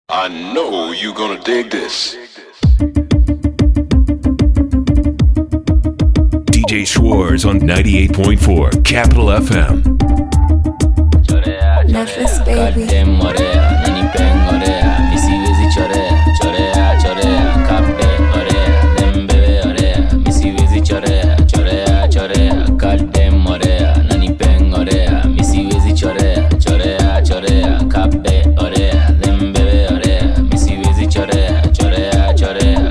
I know you're gonna dig this. DJ Schwartz on 98.4 Capital FM. chorea Nervous chorea baby. kadem morea nanipeng orea misiwezi chorea chorea chorea kabe orea dembebe orea misiwezi chorea chorea chorea kadem orea nanipeng orea misiwezi chorea chorea chorea kabe orea dembebe orea misiwezi chorea chorea chorea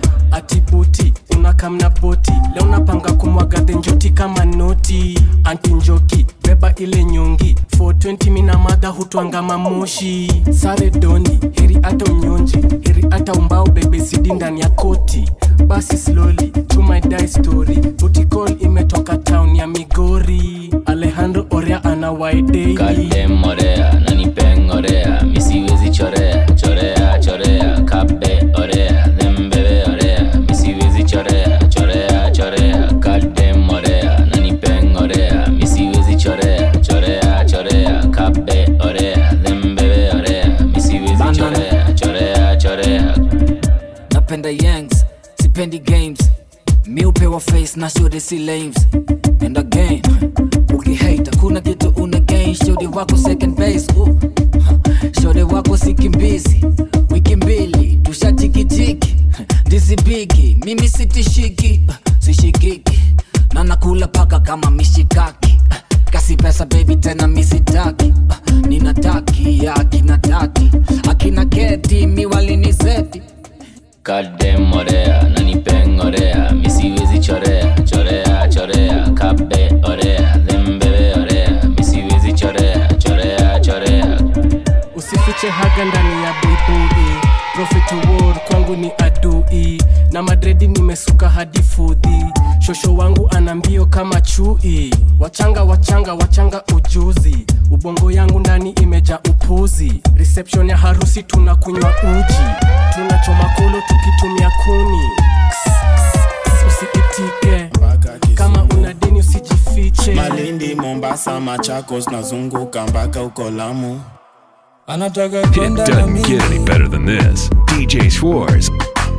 atibuti unakamna boti leo napanga kumwaga dhenjoti kama noti anti njoki beba ile nyongi 420 mina madha hutwanga mamoshi sare doni heri hata unyonji heri hata umbao bebe sidi ndani ya koti basi slowly to my die story butikol imetoka town ya migori alejandro orea ana waidei kadem orea nanipeng orea misiwezi chorea chorea chorea kabe orea dembebe orea misiwezi chorea chorea chorea kadem orea nanipeng orea misiwezi chorea chorea chorea kabe orea dembebe orea misiwezi chorea chorea chorea napenda yangs sipendi games mi upewa face na shode si lames and again ukihate kuna kitu una gain shode wako second base uh. shode wako sikimbizi wiki mbili tushachikitiki dizibigi mimi sitishiki sishikiki na nakula paka kama mishikaki kasi pesa baby tena misitaki ninataki akina tati akina keti miwalinizeti kadem orea nanipeng orea misiwezi chorea chorea chorea kabe orea dembebe orea misiwezi chorea chorea chorea usifiche haga ndani ya buibui profit war kwangu ni adui na madredi nimesuka hadi fudhi shosho wangu ana mbio kama chui wachanga wachanga wachanga ujuzi ubongo yangu ndani imeja upuzi reception ya harusi tunakunywa uji tunachoma kolo tukitumia kuni Ks, ks, ks, usiitike kama una deni usijifiche malindi mombasa machakos nazunguka mpaka uko lamu anataka It kwenda na doesn't get any mimi better than this. DJ Schwartz.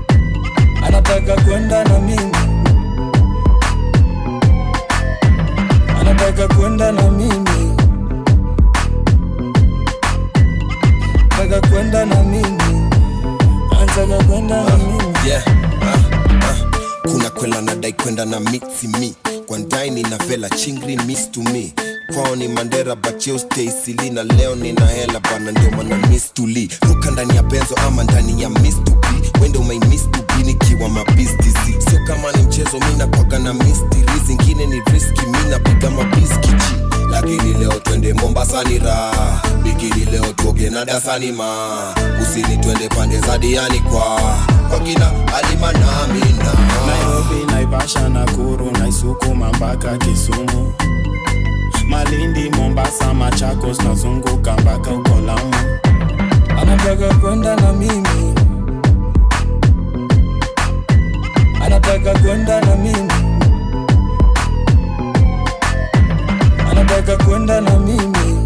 anataka kwenda na mimi anataka kwenda na mimi anataka kwenda na mimi anataka kwenda na mimi yeah. ah, ah. kuna kwela nadai kwenda na mixi mi kwa ndaini na vela chingri miss to me kwao ni mandera bacheo staisili na leo nina hela bana ndio mana miss to lee ruka ndani ya benzo ama ndani ya miss to be wende umai miss to be nikiwa mabistizi sio kama ni mchezo mi nakwaga na mistiri zingine ni riski mi napiga mabiskichi lakini leo twende mombasa ni raha bikini leo tuoge na dasani ma kusini twende pande za diani kwa kwa kina alimanamina nairobi naivasha nakuru naisukuma mpaka kisumu malindi mombasa machakos nazunguka mpaka uko lamu anataka kwenda na mimi anataka kwenda na mimi anataka kwenda na mimi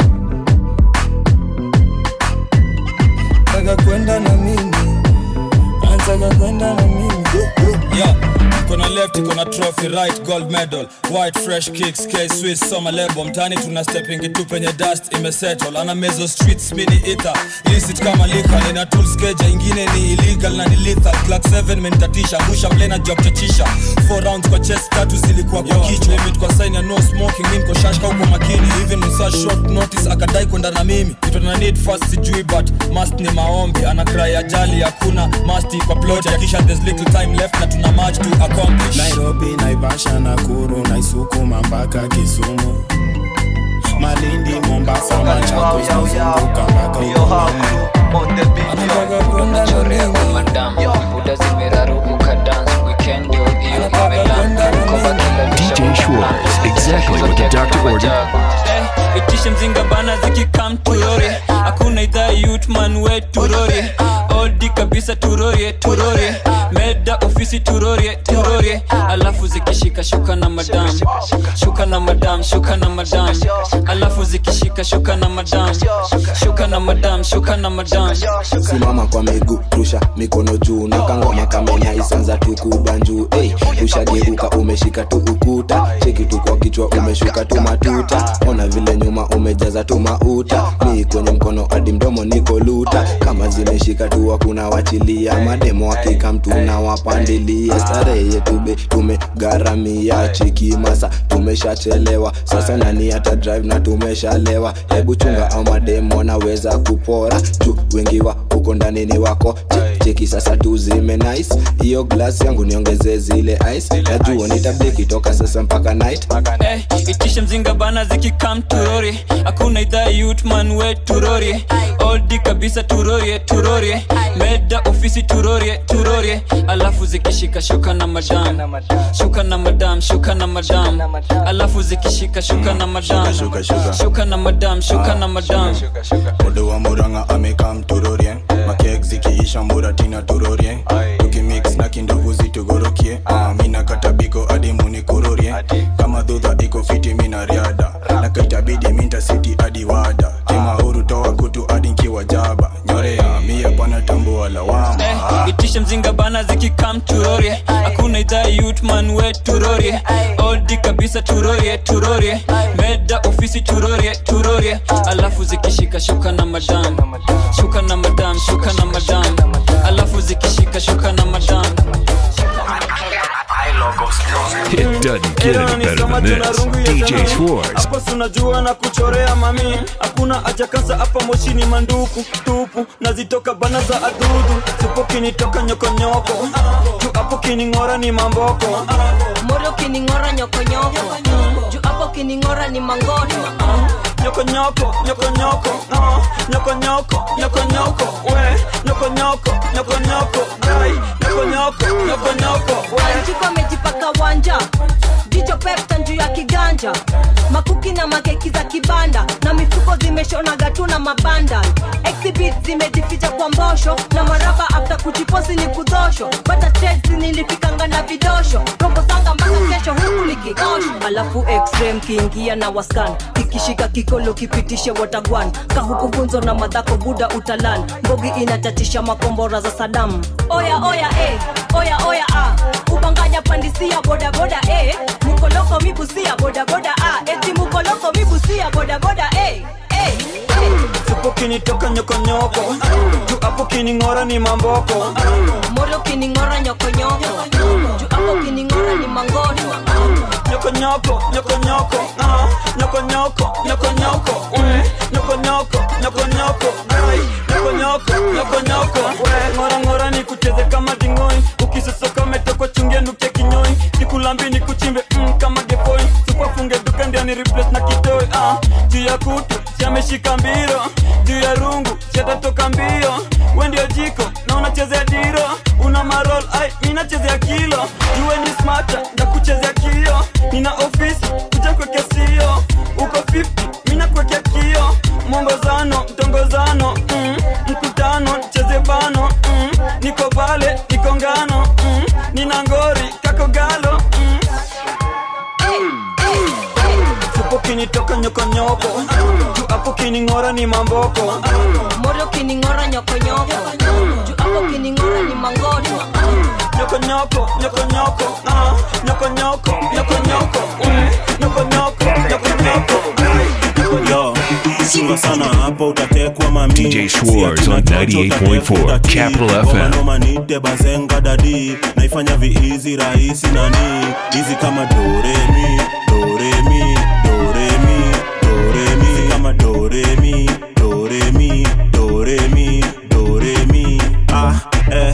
anataka kwenda na mimi anataka kwenda na mimi yeah kona left iko na trophy right gold medal white fresh kicks k swiss summer label mtani tuna stepping tu penye dust imesettle ana mezo streets mini ita illicit kama lika nina tools keja ingine ni illegal na ni lethal clock 7 menitatisha busha mlena job chachisha 4 rounds kwa chest tatu zilikuwa kwa kichwa limit kwa sign ya no smoking mimi niko shashka huko makini even in such short notice akadai kwenda na mimi kitu na need first sijui but must ni maombi ana cry ajali hakuna must kwa plot kisha there's little time left na tuna match to accomplish nairobi naivasha nakuru naisukuma mpaka kisumu malindi mombasa machakos nazunguka mpaka uko lamu anataka kwenda na mimi madam buda zimeraruka dance weekend ndio hiyo imelanda koba kila DJ Schwartz. Exactly what the doctor ordered. Eh, itishe mzinga bana zikikam turori hakuna idhaa yutman we turori oldi kabisa turorie turorie meda ofisi ofisi turorie turorie alafu zikishika shuka na madam shuka na madam shuka na madam alafu zikishika shuka na madam shuka na madam shuka na madam simama kwa miguu rusha mikono juu na kangoma kamenya isanza tukubanjuu hey, ushageuka umeshika tu ukuta cheki tu kwa kichwa umeshuka tu matuta ona vile nyuma umejaza tu mauta ni kwenye mkono hadi mdomo niko luta kama zimeshika tu hakuna wachilia mademo hakika mtu na wapandilia starehe yetu be tumegharamia cheki masa tumeshachelewa sasa nani hata drive na tumeshalewa hebu chunga au mademo naweza kupora juu wengi wa huko ndani ni wako Che- cheki sasa tuzime nice hiyo glass yangu niongeze zile ice najua nitabdeki toka sasa mpaka night Eh, itishe mzinga bana zikikam turori hakuna idhaa yutman we turori oldi kabisa turorie turorie meda ofisi turorie turorie alafu zikishika shuka na madam shuka na madam shuka na madam alafu zikishika shuka na madam Shuka, shuka. shuka na madam shuka na madam Modo wa muranga amekam turorie makek zikiisha muratina turorie tukimix na kindovu zitugorokie Ah, mina katabiko adi munikurorie kama dhudha iko fiti mina riada na kaitabidi minta siti adi wada kimauru toa kutu adi nkiwa jaba nyorea mia bwana tambua lawama Eh, itishe mzinga bana zikikam turorie hakuna idhaa yutman we turorie oldi kabisa turorie turorie meda ofisi turorie turorie alafu zikishika shuka na madam shuka na madam shuka na madam alafu zikishika shuka na madam It doesn't get any better than this. DJ Schwartz. hapo sunajua na kuchorea mami hakuna haja kasa hapa moshini manduku tupu nazitoka bana za adudu supo kinitoka nyokonyoko juu hapo kining'ora ni mamboko moro kining'ora nyokonyoko juu hapo kining'ora ni mangoto nyokonyoko nyokonyoko ah, nyokonyoko nyokonyoko we nyokonyoko nyokonyoko ai nyokonyoko nyokonyoko we anjiko amejipaka wanja jicho pepta juu ya kiganja makuki na makeki za kibanda na mifuko zimeshonaga tu na mabanda exhibit zimejificha kwa mbosho na maraba afta kujiposi ni kudosho bata trades nilifikanga na vidosho robo sanga mpaka kesho huku nikikosho alafu extreme kiingia na waskan kikishika kikolo kipitishe watagwan kahuku funzo na madhako buda utalan mbogi inatatisha makombora za sadamu oya oya eh, oya oya ah. ubanganya pandisia bodaboda eh. mukoloko mibusia bodaboda ah. eti mukoloko mibusia bodaboda eh. eh. supo kinitoka nyokonyoko juu hapo kining'ora ni mamboko moro kining'ora nyokonyoko juu hapo kining'ora ni mangoto nyokonyoko nyokonyoko ah, nyokonyoko nyokonyoko we nyokonyoko nyokonyoko ai nyokonyoko nyokonyoko we ngora ngora ni kucheze kama dingoi ukisosoka umetokwa chungia nukia kinyoi nikulambi ni kuchimbe mm, kama gefoi supafunge duka ndia ni replace na kitoi ah, juu ya kutu siameshika mbiro juu ya rungu siatatoka mbio we ndio jiko na unachezea diro una marol ai minachezea kilo juwe ni smata ndakuchezea kio nina ofisi kuja kwekea sio uko 50 mina kwekea kio mwongozano mtongozano mm, mkutano cheze bano mm, niko pale niko ngano mm, nina ngori kako galo mm. supo kinitoka nyokonyoko juu hapo kining'ora ni mamboko moro kining'ora nyokonyoko juu hapo kining'ora ni mangoto nyokonyoko nyokonyoko ah, nyokonyoko nyokonyoko mm, nyokonyoko nyokonyoko yo chunga sana hapo utatekwa mami DJ Schwartz on 98.4 Capital FM. manite bazenga dadi naifanya viizi rahisi nani hizi kama doremi doremi doremi doremi hizi kama doremi doremi doremi doremi ah eh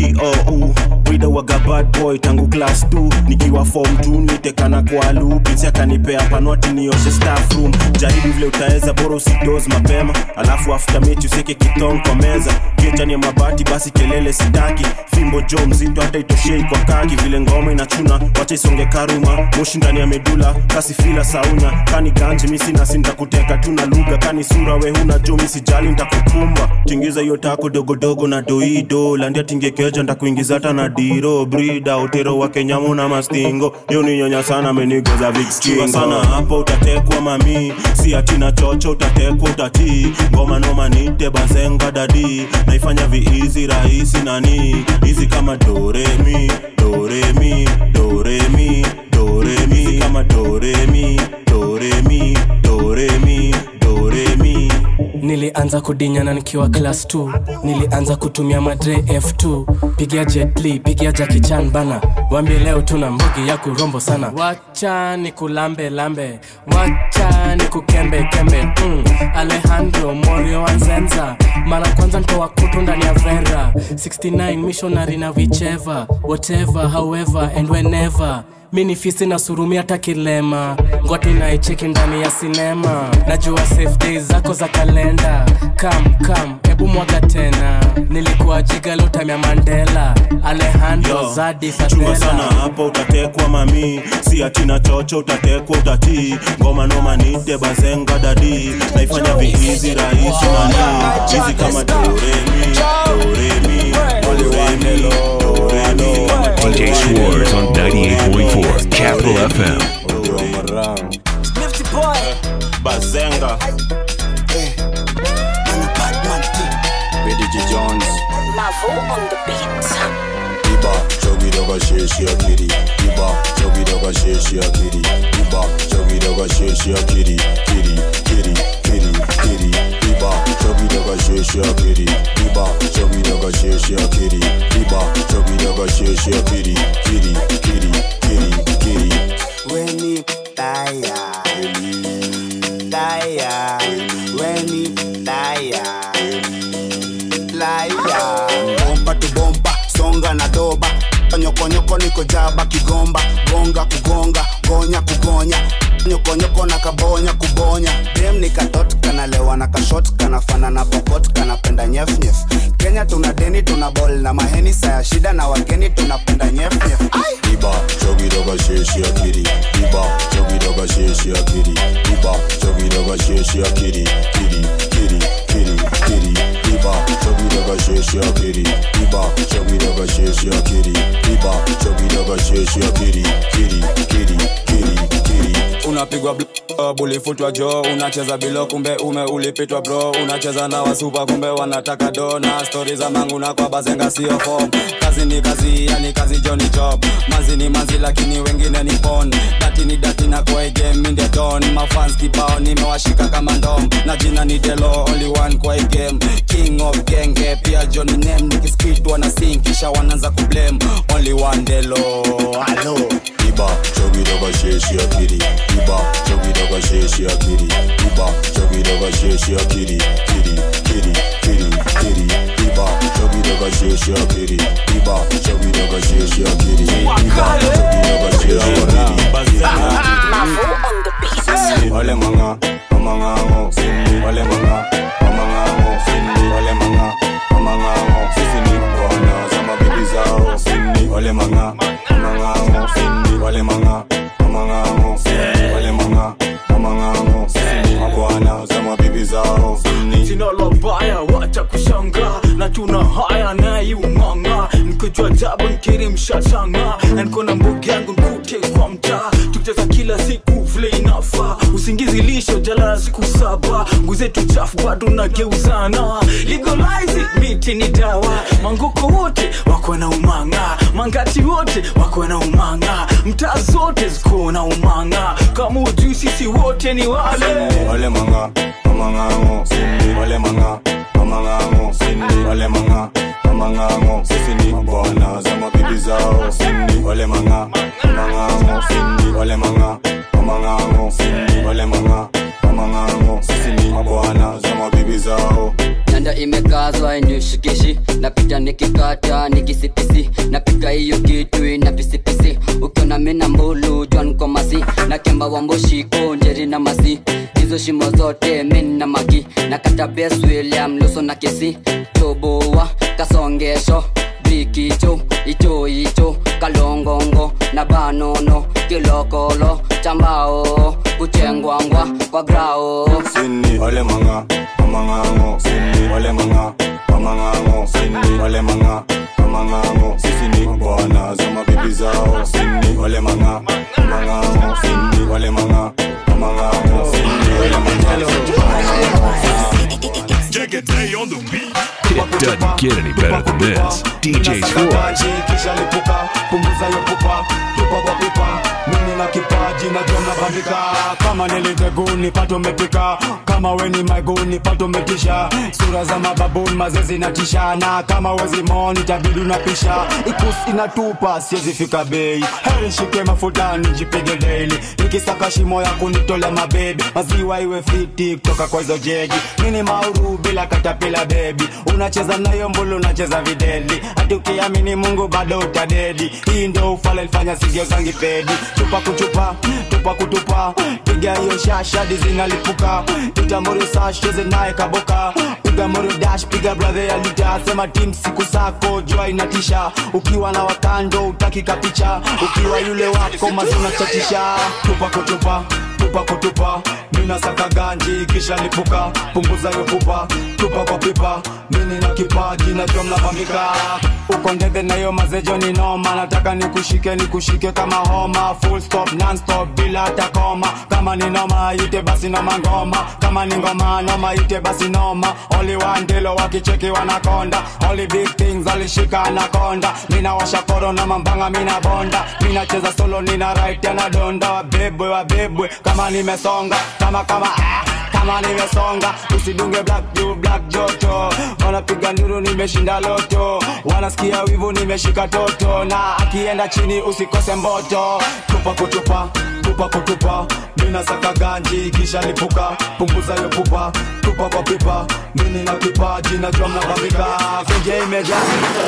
iou wida waga bad boy tangu class 2 nikiwa form 2 nitekana kwa loop ya kanipea panwati nioshe staff room jaribu vile utaweza bora usidoz mapema alafu after mechi useke kitong kwa meza kichani ya mabati basi kelele sitaki fimbo jo mzito hata itoshei kwa kaki vile ngoma inachuna wacha isonge karuma moshi ndani ya medula kasi fila saunya kani ganji misi nasi ntakuteka tu na lugha kani sura we huna jo misijali ntakukumba tingiza hiyo tako dogodogo na doido landia tingekeja ndakuingiza hata na diro brida utero wa kenyamu na mastingo yo ni nyonya sana amenigoza vikskingo sana hapo utatekwa mami si atina chocho utatekwa utatii ngoma noma nite bazenga dadi naifanya viizi rahisi nani hizi kama doremi doremi doremi doremi Hizi kama doremi doremi doremi doremi nilianza kudinyana nikiwa class 2 nilianza kutumia madre f2 pigia jetli pigia jakichan bana wambie leo tuna mbugi ya kurombo sana wacha ni kulambe lambe wacha ni kukembe kembe mm. alejandro morio anzenza mara kwanza ntoa kutu ndani ya vera 69 missionary na whichever whatever however and whenever mi ni fisi na surumi hata kilema ngwati naicheki ndani ya sinema najua safe days zako za kalenda kam kam hebu mwaga tena nilikuwa jigalotamya mandela alejandro Yo, zadi chunga sana fadela hapo utatekwa mami si atina chocho utatekwa utatii ngoma noma nite bazenga dadi naifanya viizi rahisi nani hizi kama doremi doremi doremi doremi DJ Schwartz on 98.4 Capital FM. bazenga BDG Jones Iba chogi doga sheshi akiri Iba chogi doga sheshi akiri Iba chogi doga sheshi akiri Kiri kiri kiri kiri Iba chogi doga sheshi akiri Iba chogi doga sheshi akiri Iba chogi doga sheshi akiri Kiri kiri kiri kiri Weni taya Taya Weni taya Laya Bomba tu bomba Songa na doba Nyokonyoko niko jaba kigomba Gonga kugonga Gonya kugonya nyokonyoko na kabonya kubonya dem ni katot kanalewa na kashot kanafana na pokot kanapenda nyefnyef kenya tuna deni tuna bol na maheni saya shida na wageni tunapenda nyefnyef Iba chogi doga sheshi akiri Iba chogi doga sheshi akiri Iba chogi doga sheshi akiri Kiri kiri kiri kiri Iba chogi doga sheshi akiri Iba chogi doga sheshi akiri Iba chogi doga sheshi akiri Kiri kiri kiri kiri unapigwa blob, ulifutwa jo unacheza bilo kumbe ume ulipitwa bro unacheza na wasupa kumbe wanataka do na stori za mangu na kwa bazenga sio fom kazi ni kazi yani kazi jo ni job mazi ni mazi lakini wengine ni pon dati ni dati na kwa game in the don mafans kibao nimewashika kama ndom na jina ni delo only one kwa hii game king of genge pia johnny name nikispit wana sing kisha wanaanza kublame only one delo halo Iba chogi doga sheshi akiri Iba chogi doga sheshi akiri Iba chogi doga sheshi akiri Kiri kiri kiri kiri Iba chogi doga sheshi akiri Iba chogi doga sheshi akiri Iba chogi doga sheshi akiri Wale manga Amangango Wale manga Amangango Wale manga Amangango Sisi ni bwana za mabibi zao Wale manga Amangango Wale manga Amangango Wale manga Amangango Sisi ni mabwana za mabibi zao sina la baya wacha kushanga na tuna haya naiung'ang'a nikojua jabu nkiri mshashanga na niko na mbugi yangu nkute kwa mtaa tukicheza kila siku vile inafaa usingizi lisho jalala siku saba nguzetu chafu bado nageuzana legalize it, miti ni dawa manguko wote wako na umanga mangati wote wako na umanga mtaa zote ziko na umanga kama ujui sisi wote ni wale Wale manga Amangango Wale manga Amangango Wale manga Amangango Sisi ni mabwana za mabibi zao Wale manga Amangango Wale manga Amangango Wale manga Amangango Sisi ni mabwana za mabibi zao nanda imekazwa inishikishi napita nikikata nikisipisi napika hiyo kitu ina pisipisi ukiona mina mbulu jwan tuko masi na kemba wamboshiko njeri na masi hizo shimo zote min na magi na katabes william luso na kesi toboa kasongesho brikicho icho icho kalongongo na banono kilokolo chambao kuchengwangwa kwa grao Sini wale manga mamangango Sini wale manga mamangango Sini wale manga mamangango Sisi ni bwana za mabibi zao Sini wale manga mamangango Sini wale manga mamangango Sini wale Day on the beat. It doesn't get any better than this. DJ Schwartz. kisha lipuka punguza yo pupa tupa kwa pipa mimi na kipaji na jona bandika kama niliteguni pato umepika kama weni maiguni pato umetisha sura za mababuni mazezi na tishana kama wezi moni tabidi unapisha ikus inatupa siwezi fika bei heri shike mafutani jipige daily nikisaka shimo ya kunitolea mabebi maziwa iwe fiti kutoka kwa hizo jegi mini mauru bila katapila bebi unacheza nayo mbulu unacheza videli hati ukiamini mungu bado utadedi hii ndo ufala ilifanya sigio zangi pedi chupa kuchupa tupa kutupa piga hiyo shashadi zinalipuka itamuri sasheze naye kaboka piga mori dash piga brother ya lita sema tim siku zako jua inatisha ukiwa na wakando utaki kapicha ukiwa yule wako mazuna chatisha tupa kutupa tupa kutupa mina saka ganji kisha lipuka punguza yo pupa tupa kwa pipa mini na kipaji na jomla bambika uko ndege na yo mazejo ni noma nataka nikushike nikushike kama homa full stop non stop bila hata koma kama ni noma ite basi noma ngoma kama ni ngoma noma ite basi noma only one dilo wakicheki wanakonda only big things alishika anakonda mina washa koro na mambanga mina bonda mina cheza solo nina right na donda wabebwe wabebwe kama nimesonga kama kama ah kama nimesonga usidunge black juu black joto wanapiga nduru nimeshinda loto wanasikia wivu nimeshika toto na akienda chini usikose mboto tupa kutupa tupa kutupa mina saka ganji kisha lipuka punguza yo pupa tupa kwa pipa mini na kipaji na jua mnabambika kenje imejaa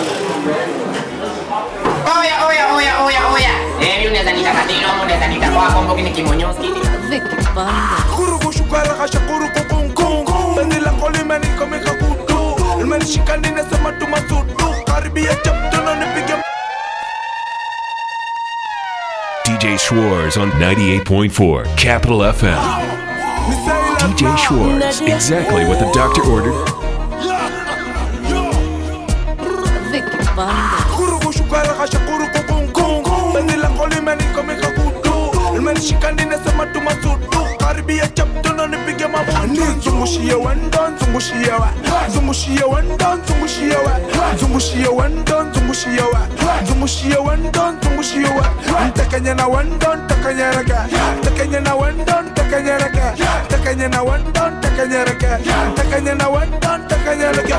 Oya, oya, oya, oya, oya. Eh, mimi unaweza nita katino, unaweza nita kwa kombo kini kimonyoski. kurukushukara kasha kurukukunkungu beni lako limenikomeka kutu limenishika ninasema tumasudu karibia chaptono nipige DJ Schwartz on 98.4 Capital FM. DJ Schwartz, exactly what the doctor ordered. kurukushukara kasha kurukukunkungu beni lako limenikomeka kutu limenishika ninasema tumasudu karibia chaptono nipige mabutu nzungushie wendo nzungushie wa nzungushie wendo nzungushie wa nzungushie wendo nzungushie wa nzungushie wendo nzungushie wa ntakanye na wendo ntakanyereke ntakanye na wendo ntakanyereke ntakanye na wendo ntakanyereke ntakanye na wendo ntakanyereke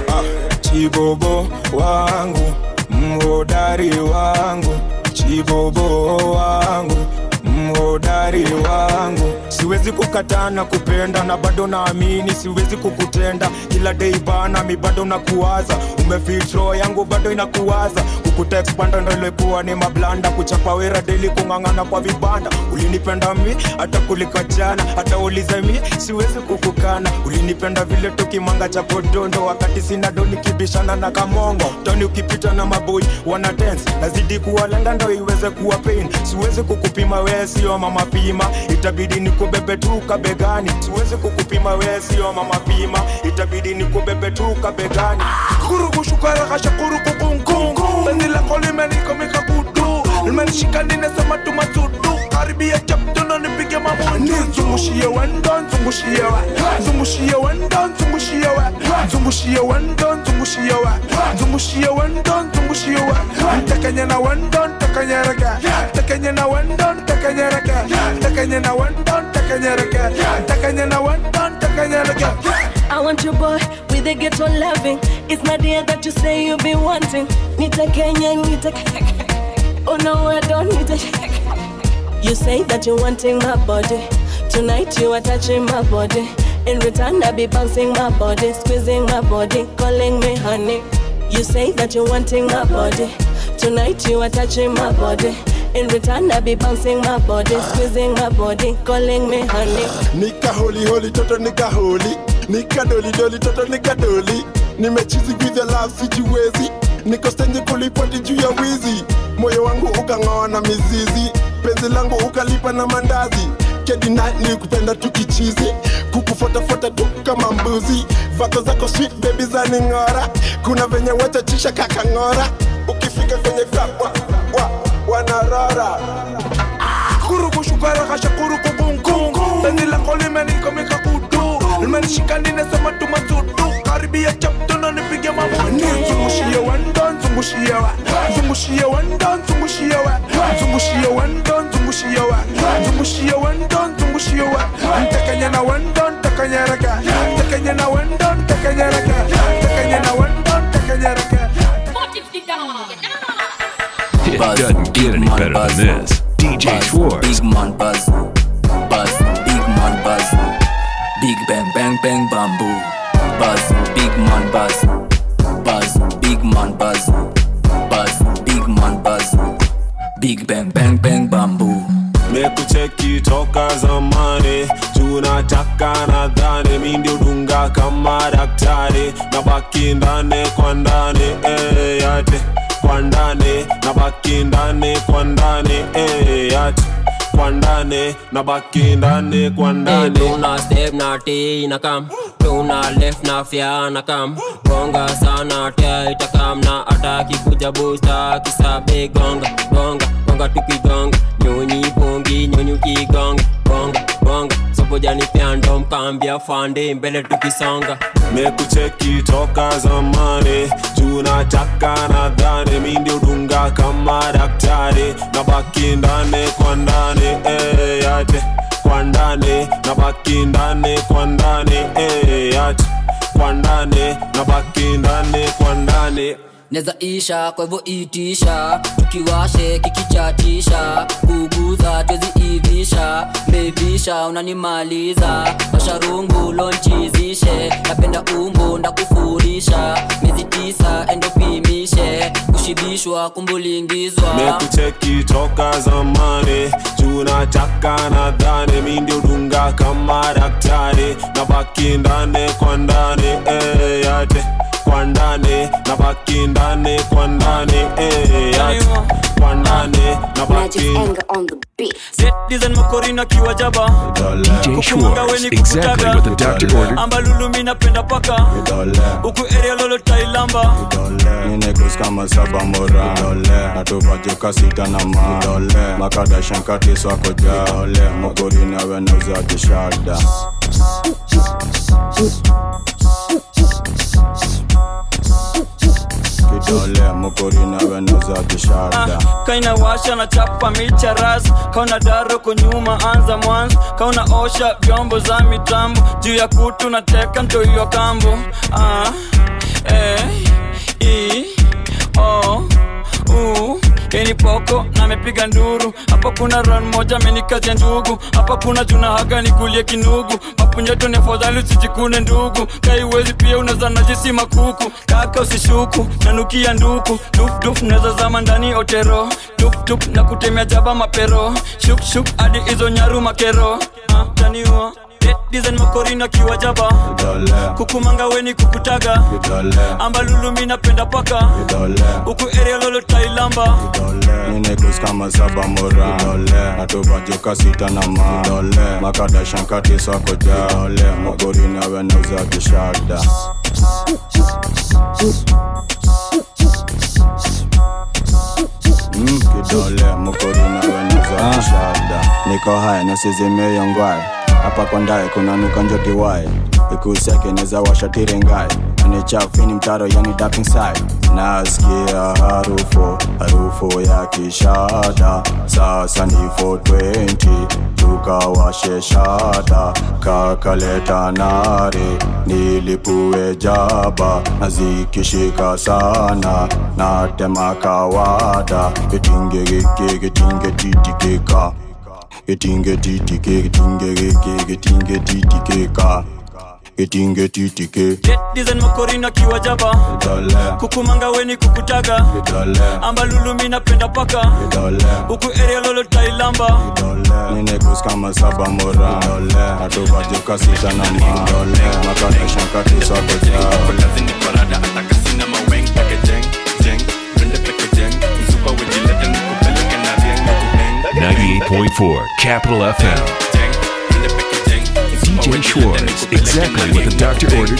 chibobo wangu mhodari wangu chibobo wangu mhodari wangu siwezi kukataa na kupenda na bado naamini siwezi kukutenda kila dei bana mi bado nakuwaza umefitro yangu bado inakuwaza kukutekspanda ndo ilikuwa ni mablanda kuchapa wera deli kung'ang'ana kwa vibanda ulinipenda mi hata kulika jana hata ulize mi siwezi kukukana ulinipenda vile tukimanga cha podondo wakati sina do nikibishana na kamongo toni ukipita na maboi wana dance nazidi kuwalenga ndo iweze kuwa pain siwezi kukupima wee sio mama pima itabidi nikubebe tu kabegani siwezi kukupima wee sio mama pima itabidi nikubebe tu kabegani kurukushukara kasha kurukukunkungu beni lako limenikomeka kutu limenishika ninasema tumasudu karibia chaptono nipige mabutu nzungushie wendo nzungushie wa nzungushie wendo nzungushie wa nzungushie wendo nzungushie wa nzungushie wendo nzungushie wa ntakanye na wendo ntakanyereke ntakanye na wendo ntakanyereke ntakanye na wendo ntakanyereke ntakanye na wendo ntakanyereke I want your boy with a ghetto loving. It's not the that you say you be wanting. Nita Kenya, Nita Oh no, I don't need a You say that you're wanting my body. Tonight you are touching my body. In return, I be bouncing my body, squeezing my body, calling me honey. You say that you're wanting my body. Tonight you are touching my body. In return, I be bouncing my body, squeezing my body, calling me honey. nika holi holi toto nika holi nika doli doli toto nika doli nimechizi with your love sijiwezi niko stendi kulipoti juu ya wizi moyo wangu ukang'oa na mizizi penzi langu ukalipa na mandazi kedina ni kupenda tukichizi kukufuatafuata tu kama mbuzi vako zako sweet baby za ning'ora kuna venye wachachisha kakang'ora ukifika kwenye club wa, wa, wanarora kurukushukarakasha kurukubunku penzi lako limenikomika kutu limenishika ninasema tumasudu karibia chaptona nipige mamuni zungushie wendo nzungushie wa zungushie wendo nzungushie wa zungushie wendo nzungushie wa zungushie wendo nzungushie wa ntakanye na wendo ntakanyereka ntakanye na wendo ntakanyereka ntakanye na wendo ntakanyereka It doesn't get any better than this. DJ Schwartz. Big man buzz, buzz, big man buzz, big bang bang bang bamboo, buzz, big man buzz, buzz, big man buzz, buzz, big man buzz, big bang bang bang bamboo. mekucheki toka zamani tunataka nadhani mi ndio dunga kama daktari na baki ndani kwa ndani eh, yate kwa ndani na baki ndani kwa ndani eh, yate kwa ndani na baki ndani kwa ndani tuna step na t na kam tuna left na fya na kam gonga sana tia itakam na ataki kuja busta kisabe gonga gonga gonga tukigonga nyonyi bongi nyonyi kigonga gonga gonga sobojani pyando mkambia fande mbele tukisonga mekucheki toka zamani tunataka nadhani mi ndio dunga kama daktari na baki ndani kwa ndani eh, yate kwa ndani na baki ndani kwa ndani eh, yate kwa ndani na baki ndani kwa ndani neza isha kwa hivyo itisha tukiwashe kikichatisha kuguza twezi ivisha mevisha unanimaliza washarungu lonchizishe napenda umbo ndakufurisha miezi tisa endopimishe kushibishwa kumbulingizwa mekucheki toka zamani tunataka nadhani mi ndio dunga kama daktari na baki ndani kwa ndani eh, yate kwa ndani na baki ndani kwa ndani eh, yate kwa ndani na baki Design makorina kiwajaba DJ Schwartz, exactly what the doctor ordered. ambalulu mi napenda paka huku area lolo tailamba Ninekus kama saba mora natupajuka sita na ma makadashankati swako ja mogori nawe nauza kishada kidole mogori nawe nauza kishada kaina washa na chapa micha ras kauna daro kunyuma anza mwanzo kauna osha vyombo za mitambo juu ya kutu na teka ntoiwa kambo ah, eh, i, o, u Keni poko na amepiga nduru hapa kuna ran moja amenikazia ndugu hapa kuna juna haga nikulie kinugu mapunyeto ni afadhali usijikune ndugu kaiwezi pia unaweza najisi makuku kaka usishuku nanukia nduku dufduf naweza zama ndani otero tuptup na kutemea jaba mapero shukshuk hadi hizo nyaru makero ah, taniwa design makorina kiwajaba kukumanga weni kukutaga ambalulu mi napenda paka huku area lolo tailamba Ninekus kama saba mora natupajuka sita na ma makadashankati swako ja mogori nawe nauza kishada Mm, kidole mokori nawe nauza kishada niko haya nasizimeyongwae hapa kwa ndaye kuna nuka njotiwae ikuseke neza washatirengae anichafini mtaro yani dapping side nasikia harufu harufu ya kishada sasa ni 420 tukawashe shada kakaleta nare nilipue jaba na zikishika sana natema kawada kitingegeke kitingetititika kitingetitike kitingegeke kitingetititika etinge titike design makorina kiwa jaba kukumanga weni kukutaga ambalulumi napenda paka huku area lolo tailamba ninekus kama saba mora atubajuka sita na ma Ninety-eight point four Capital FM. DJ Schwartz, exactly what the doctor ordered.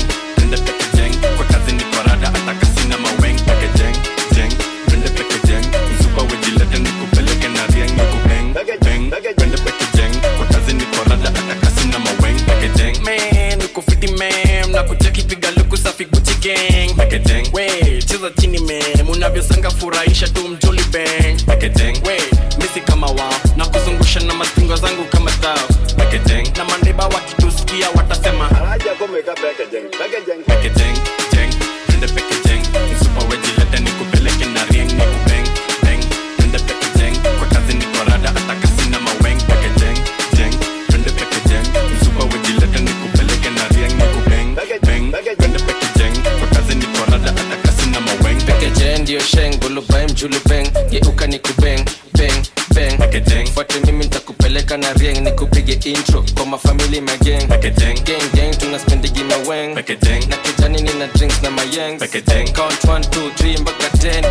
Man, uko fiti man, na kucheki piga luku safi Gucci gang. We, cheza chini man, unavyosanga furahisha tu mjoli bang. We, misi kama wao, na kuzungusha na mastingo zangu kama tao. Na mandeba wakitusikia watasema Packaging, jeng, twende packaging. Msupa wejilete nikupeleke na ring, nikubang, bang. Twende packaging, kwa kazi niko rada, hata kasi na maweng. Packaging, jeng, twende packaging. Msupa wejilete nikupeleke na ring, nikubang, bang. Twende packaging, kwa kazi niko rada, hata kasi na maweng. pekeje ndio sheng bulubae mjulu beng geuka ni kubeng beng beng fuate mimi nitakupeleka na rieng nikupige intro kwa mafamili mageng gang gang tunaspendigi maweng na kijani nina drinks na mayeng count 1 2 3 mpaka 10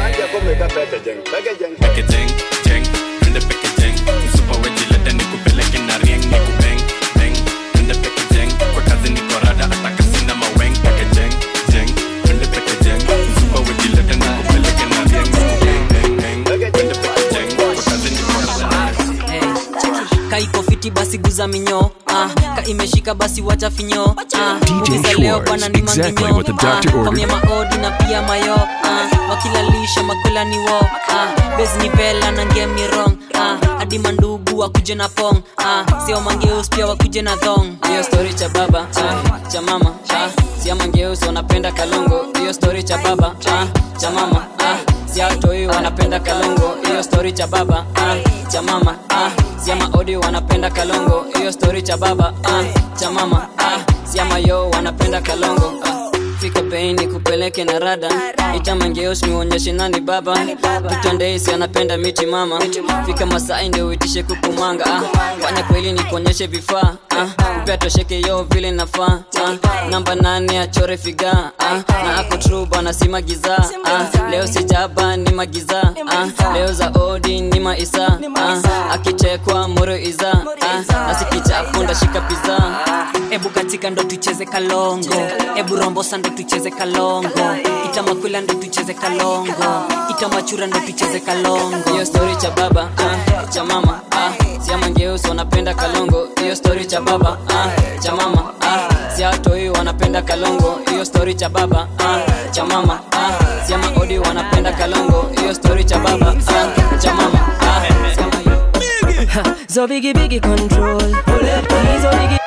Packaging, jeng, twende packaging. Msupa wejilete nikupeleke na ring, nikubang, bang. Twende packaging, kwa kazi niko rada, hata kasi na maweng. Packaging, jeng, twende packaging. Msupa wejilete nikupeleke na ring, nikubang, bang, bang. Twende packaging, kwa kazi niko rada. kaiko fiti basi guza minyo ah, ka imeshika basi wacha finyo ah, DJ ongeza leo Schwartz, bwana ni exactly manginyo what the doctor ah, ordered. kamya maodi na pia mayo ah, wakilalisha makwela ni wo ah, bes ni vela na ngem ni rong ah, hadi mandugu wakuje na pong ah, sio mangeus pia wakuje na thong hiyo story cha baba ah, cha mama ah, sia mangeus wanapenda kalongo hiyo story cha baba ah, cha mama ah, siatoi wanapenda kalongo hiyo story cha baba ah, cha mama ah, siama odi wanapenda kalongo hiyo story cha baba ah, cha mama ah, siama yo wanapenda kalongo ah, fika peini kupeleke na rada itamangeos niuonyeshe nani baba vitondeisi anapenda miti mama fika masai ndio uitishe kukumanga ah, fanya kweli nikuonyeshe vifaa ah, upea tosheke yo vile nafaa ah, namba nane achore figa ah, na ako tru bana si magiza ah, leo sijaba ni magiza ah, leo za odi ni maisa ah, akichekwa moro iza ah, nasikichapo ndashika piza ebu katika ndo tucheze kalongo ebu rombosa ndo tucheze kalongo itamakwila ndo tucheze kalongo itamachura ndo tucheze kalongo hiyo story cha baba ah, cha mama ah, siamangeusi wanapenda kalongo hiyo story cha baba ah, cha mama ah, siatoi wanapenda kalongo hiyo story cha baba ah, cha mama ah, siama odi wanapenda kalongo hiyo story cha baba ah, cha mama ah, siama So biggie biggie control. So biggie.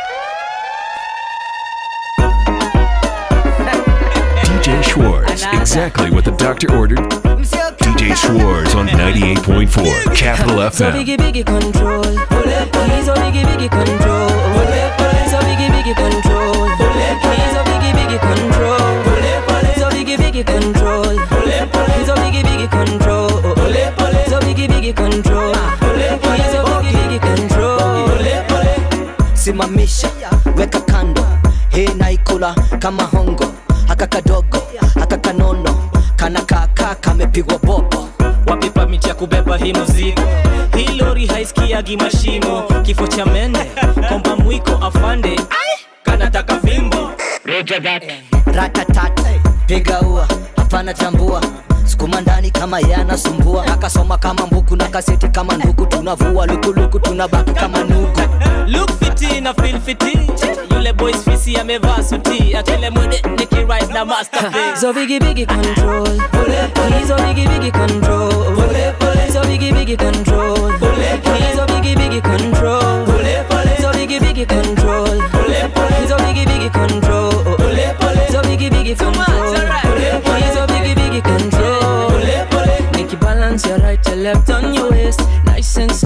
DJ Schwartz, exactly what the doctor ordered. DJ Schwartz on 98.4 Capital So FM. biggie biggie control. So biggie biggie control. So biggie biggie control. So biggie biggie control. So biggie biggie control. So biggie biggie control. So biggie biggie control. So biggie biggie control. simamisha weka kando hii naikula kama hongo haka kadogo haka kanono kana kaka kamepigwa bobo wapipa miti ya kubeba hii mzigo hii lori haisikiagi mashimo kifo cha mende komba mwiko afande kanataka fimbo ratatat piga ua hapana tambua sukuma ndani kama yanasumbua akasoma kama mbuku na kaseti kama nduku tunavua lukuluku tunabaki kama nugu look fiti na feel fiti yule boys fisi amevaa suti akile mwede nikirise na masterpiece So biggie biggie control. So biggie biggie control. So biggie biggie control. So biggie biggie control. So biggie biggie control. So biggie biggie control. So biggie biggie control. So biggie biggie control. Make you balance your right to left on your waist, nice and slow.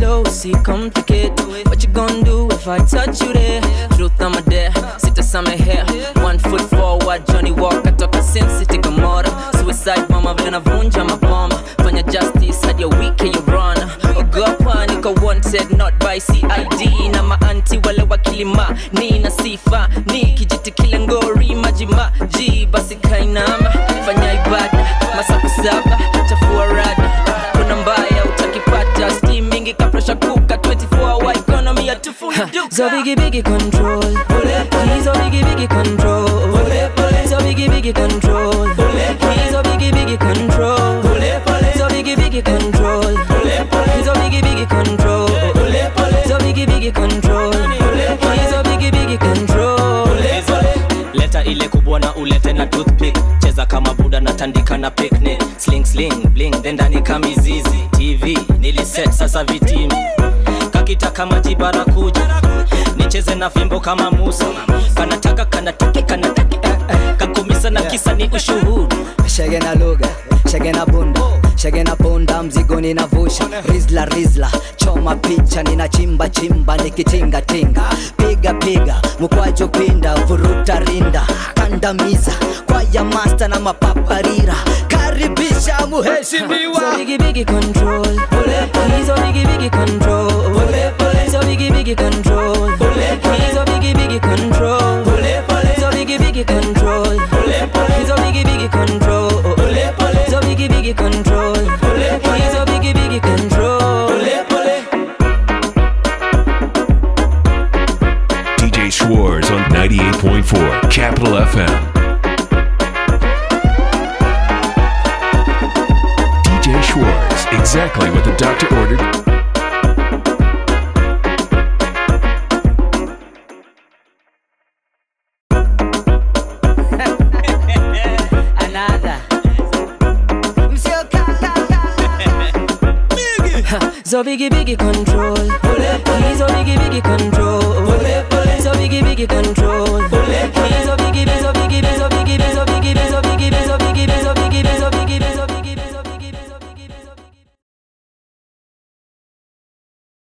see complicate. What you gonna do if I touch you there? Truth I'm a dare, sita samehe. One foot forward, Johnny Walker toka Sin City Gomorrah. Suicide mama vile navunja maboma. Fanya justice hadi ya wiki you run. Ogopa niko wanted not by CID na maanti wale wakilima ni na sifa ni kijiti kile ngori maji maji basi kainama fanya ibada masaku saba chafua rada kuna mbaya utakipata steam mingi kapresha kuka 24 hour economy ya tufuni duka so biggie biggie control please oh biggie biggie control so biggie biggie control please oh biggie biggie control so biggie biggie control please oh biggie biggie control so biggie biggie control please oh biggie biggie control leta ile kubwa na ulete na toothpick cheza kama buda na tandika na picnic sling sling bling then ndani kamizizi tv niliset sasa vitimi kakitaka maji barakuja nicheze na fimbo kama musa kanataka kanataki kanataki eh, eh. kakumisa na kisa ni ushuhudu shege na lugha shege na bunda shege na punda mzigo ninavusha rizla rizla choma picha ninachimba chimba nikitingatinga piga piga mkwajo pinda vuruta rinda kandamiza kwaya masta na mapaparira karibisha muheshimiwa So biggie biggie control Please oh biggie biggie control So biggie biggie control Please oh biggie biggie control So biggie biggie control Please oh biggie biggie control So biggie biggie control Please oh biggie biggie control DJ Schwartz on 98.4 Capital FM. DJ Schwartz, exactly what the doctor ordered. Another So biggie biggie control Please oh biggie biggie control So biggie biggie control Please